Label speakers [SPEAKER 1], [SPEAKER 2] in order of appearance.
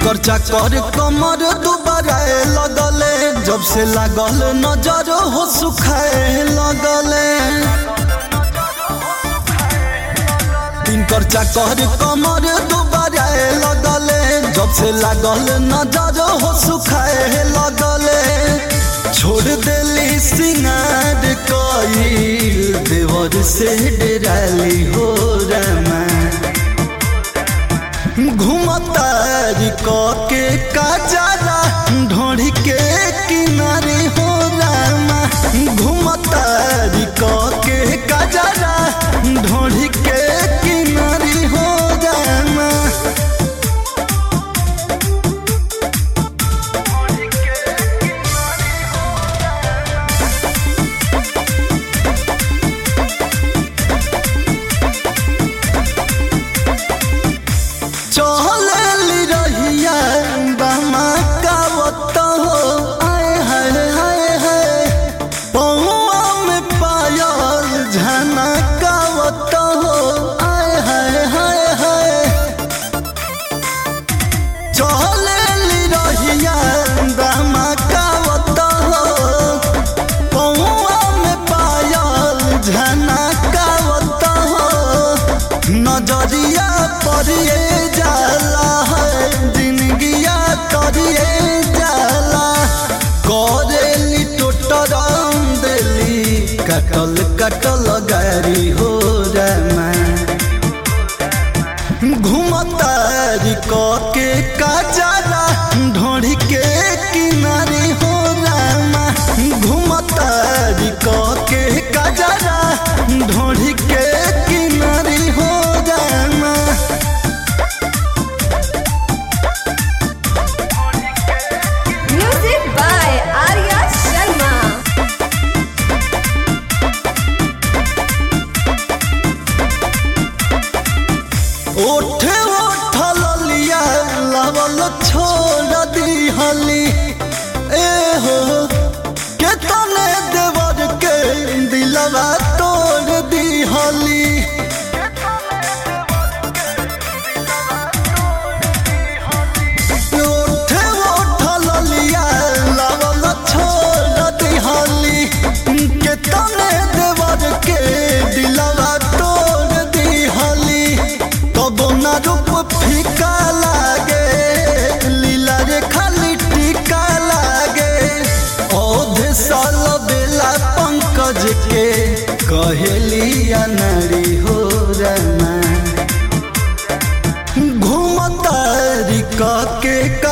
[SPEAKER 1] तिनकर चाकर कमर दुबारा लगले जब से लागल नजर हो सुखाए लगले तिनकर चाकर कमर दुबारा लगले जब से लागल नजर हो सुखाए लगले छोड़ देली सिंगार कईल देवर से डराली हो रमा घुमतारी के काजारा ढोड़ी के किनारे हो रामा घुमतारी के काजारा ढोड़ी के किनारे हो रामा चहलेली रहिया बामा कावत हो आए हाय हाय हाय पौआ में पायल झना कावत हो आए हाय हाय हाय चहलेली रहिया बामा कावत हो पौआ में पायल झना कावत हो नजरिया परिए जाला है जिंदगिया करिए जाला करेली टोटरम देली कटल कटल गारी हो रमा घुमतारी के काजारा ढोड़ी के किनारे हो रामा घुमतारी के काजारा ढोड़ी के किनारे हो रामा
[SPEAKER 2] Music by Arya Sharma.
[SPEAKER 1] ओठे ओठल लिया लवल छोड़ दिहली ए हो के तने देवर के दिलवा तोड़ दिहली ओठे ओठल लिया लवल छोड़ दिहली के तने देवर के दिलवा तोड़ दिहली तब न रूप फीका लागे लीला रे खाली टीका लागे औधे साल बेला पंकज के कहेली अनरी हो रमा घूमतारी के